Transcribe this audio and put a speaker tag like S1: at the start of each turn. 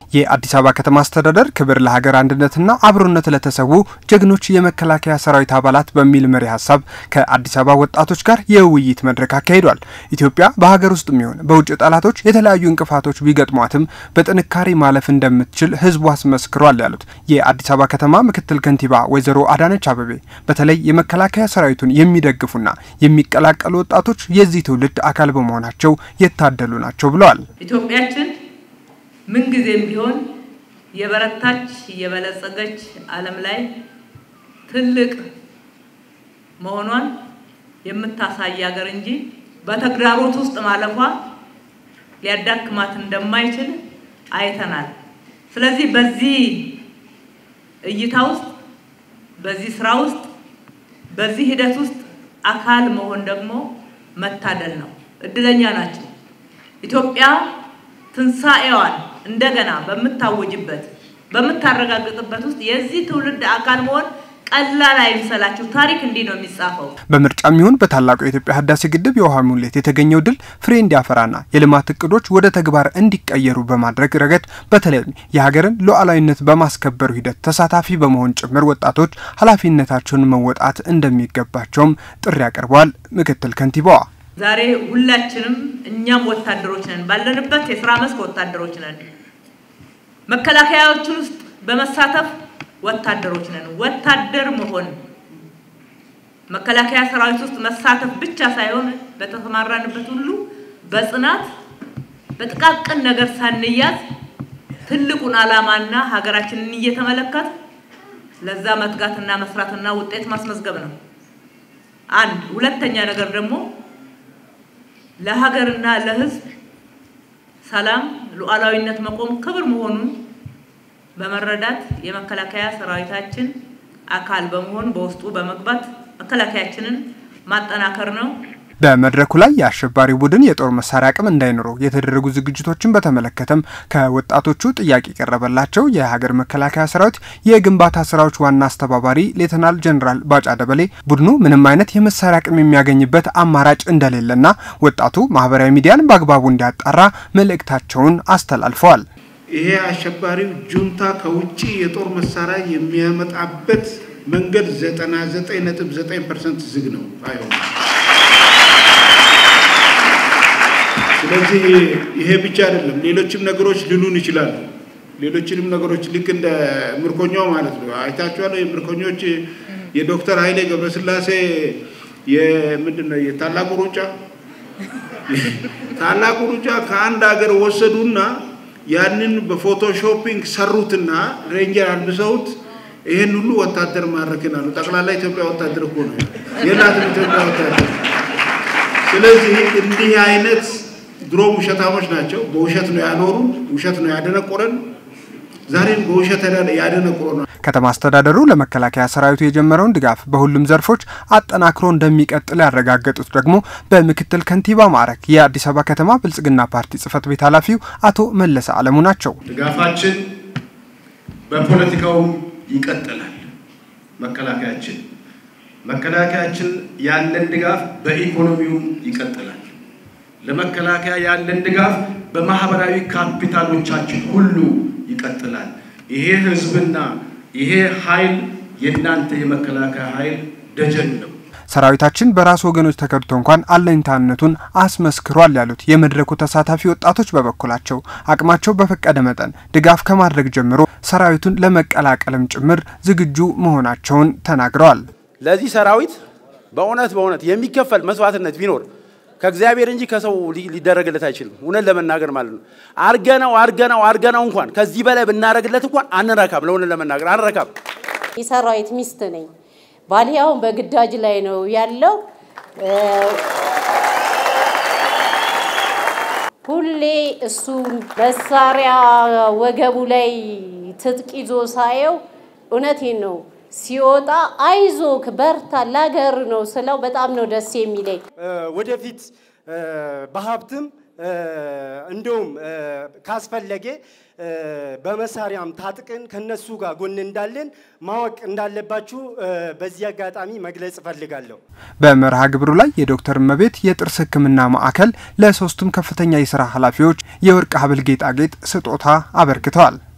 S1: የአዲስ አበባ ከተማ አስተዳደር ክብር ለሀገር አንድነትና አብሮነት ለተሰዉ ጀግኖች የመከላከያ ሰራዊት አባላት በሚል መሪ ሀሳብ ከአዲስ አበባ ወጣቶች ጋር የውይይት መድረክ አካሂዷል። ኢትዮጵያ በሀገር ውስጥ የሚሆን በውጭ ጠላቶች የተለያዩ እንቅፋቶች ቢገጥሟትም በጥንካሬ ማለፍ እንደምትችል ህዝቡ አስመስክሯል ያሉት የአዲስ አበባ ከተማ ምክትል ከንቲባ ወይዘሮ አዳነች አበቤ በተለይ የመከላከያ ሰራዊቱን የሚደግፉና የሚቀላቀሉ ወጣቶች የዚህ ትውልድ አካል በመሆናቸው የታደሉ ናቸው ብለዋል።
S2: ኢትዮጵያችን ምንጊዜም ቢሆን የበረታች የበለጸገች ዓለም ላይ ትልቅ መሆኗን የምታሳይ ሀገር እንጂ በተግዳሮት ውስጥ ማለፏ ሊያዳክማት እንደማይችል አይተናል። ስለዚህ በዚህ እይታ ውስጥ በዚህ ስራ ውስጥ በዚህ ሂደት ውስጥ አካል መሆን ደግሞ መታደል ነው። እድለኛ ናቸው። ኢትዮጵያ ትንሣኤዋን እንደገና በምታወጅበት በምታረጋግጥበት ውስጥ የዚህ ትውልድ አካል መሆን ቀላል አይምሰላችሁ። ታሪክ እንዲህ ነው የሚጻፈው።
S1: በምርጫም ይሁን በታላቁ የኢትዮጵያ ህዳሴ ግድብ የውሃ ሙሌት የተገኘው ድል ፍሬ እንዲያፈራና የልማት እቅዶች ወደ ተግባር እንዲቀየሩ በማድረግ ረገድ በተለይም የሀገርን ሉዓላዊነት በማስከበሩ ሂደት ተሳታፊ በመሆን ጭምር ወጣቶች ኃላፊነታቸውን መወጣት እንደሚገባቸውም ጥሪ አቅርበዋል። ምክትል ከንቲባዋ
S2: ዛሬ ሁላችንም እኛም ወታደሮች ነን፣ ባለንበት የስራ መስክ ወታደሮች ነን። መከላከያዎችን ውስጥ በመሳተፍ ወታደሮች ነን። ወታደር መሆን መከላከያ ሰራዊት ውስጥ መሳተፍ ብቻ ሳይሆን በተሰማራንበት ሁሉ በጽናት በጥቃቅን ነገር ሳንያዝ ትልቁን ዓላማና ሀገራችንን እየተመለከት ለዛ መትጋትና መስራትና ውጤት ማስመዝገብ ነው። አንድ ሁለተኛ ነገር ደግሞ ለሀገርና ለሕዝብ ሰላም፣ ሉዓላዊነት መቆም ክብር መሆኑን በመረዳት የመከላከያ ሰራዊታችን አካል በመሆን በውስጡ በመግባት መከላከያችንን ማጠናከር ነው።
S1: በመድረኩ ላይ የአሸባሪ ቡድን የጦር መሳሪያ አቅም እንዳይኖረው የተደረጉ ዝግጅቶችን በተመለከተም ከወጣቶቹ ጥያቄ የቀረበላቸው የሀገር መከላከያ ሰራዊት የግንባታ ስራዎች ዋና አስተባባሪ ሌተናል ጀኔራል ባጫ ደበሌ ቡድኑ ምንም አይነት የመሳሪያ አቅም የሚያገኝበት አማራጭ እንደሌለና ወጣቱ ማህበራዊ ሚዲያን በአግባቡ እንዲያጣራ መልእክታቸውን አስተላልፈዋል።
S3: ይሄ አሸባሪው ጁንታ ከውጭ የጦር መሳሪያ የሚያመጣበት መንገድ 99.9 ፐርሰንት ዝግ ነው አይሆንም። ስለዚህ ይሄ ብቻ አይደለም፣ ሌሎችም ነገሮች ሊሉን ይችላሉ። ሌሎችንም ነገሮች ልክ እንደ ምርኮኛው ማለት ነው። አይታችኋል። የምርኮኞች የዶክተር ኃይሌ ገብረስላሴ የምንድን ነው የታላቁ ሩጫ ታላቁ ሩጫ ከአንድ ሀገር ወሰዱና ያንን በፎቶሾፒንግ ሰሩትና ሬንጀር አልብሰውት ይሄን ሁሉ ወታደር ማድረክን አሉ። ጠቅላላ ኢትዮጵያ ወታደር እኮ ነው የላትም ኢትዮጵያ ወታደር። ስለዚህ እንዲህ አይነት ድሮም ውሸታሞች ናቸው። በውሸት ነው ያኖሩን፣ ውሸት ነው ያደነቆረን። ዛሬም በውሸት ያደነቆረ ነው።
S1: ከተማ አስተዳደሩ ለመከላከያ ሰራዊቱ የጀመረውን ድጋፍ በሁሉም ዘርፎች አጠናክሮ እንደሚቀጥል ያረጋገጡት ደግሞ በምክትል ከንቲባ ማዕረግ የአዲስ አበባ ከተማ ብልጽግና ፓርቲ ጽህፈት ቤት ኃላፊው አቶ መለሰ አለሙ ናቸው።
S4: ድጋፋችን በፖለቲካውም ይቀጥላል። መከላከያችን መከላከያችን ያለን ድጋፍ በኢኮኖሚውም ይቀጥላል። ለመከላከያ ያለን ድጋፍ በማህበራዊ ካፒታሎቻችን ሁሉ ይቀጥላል። ይሄ ህዝብና ይሄ ኃይል የእናንተ የመከላከያ ኃይል ደጀን ነው።
S1: ሰራዊታችን በራሱ ወገኖች ተከድቶ እንኳን አለኝታነቱን አስመስክሯል ያሉት የመድረኩ ተሳታፊ ወጣቶች በበኩላቸው አቅማቸው በፈቀደ መጠን ድጋፍ ከማድረግ ጀምሮ ሰራዊቱን ለመቀላቀልም ጭምር ዝግጁ መሆናቸውን ተናግረዋል።
S5: ለዚህ ሰራዊት በእውነት በእውነት የሚከፈል መስዋዕትነት ቢኖር ከእግዚአብሔር እንጂ ከሰው ሊደረግለት አይችልም። እውነት ለመናገር ማለት ነው። አርገነው አርገነው አርገነው እንኳን ከዚህ በላይ ብናደረግለት እንኳን አንረካም። ለእውነት ለመናገር አንረካም።
S6: የሰራዊት ሚስት ነኝ። ባሌ አሁን በግዳጅ ላይ ነው ያለው። ሁሌ እሱ መሳሪያ ወገቡ ላይ ትጥቅ ይዞ ሳየው እውነቴን ነው ሲወጣ አይዞክ በርታ ላገር ነው ስለው በጣም ነው ደስ የሚለኝ።
S7: ወደፊት በሀብትም እንደውም ካስፈለገ በመሳሪያም ታጥቀን ከነሱ ጋር ጎን እንዳለን ማወቅ እንዳለባችሁ በዚህ አጋጣሚ መግለጽ እፈልጋለሁ።
S1: በመርሃ ግብሩ ላይ የዶክተር እመቤት የጥርስ ሕክምና ማዕከል ለሶስቱም ከፍተኛ የስራ ኃላፊዎች የወርቅ ሀብል ጌጣጌጥ ስጦታ አበርክተዋል።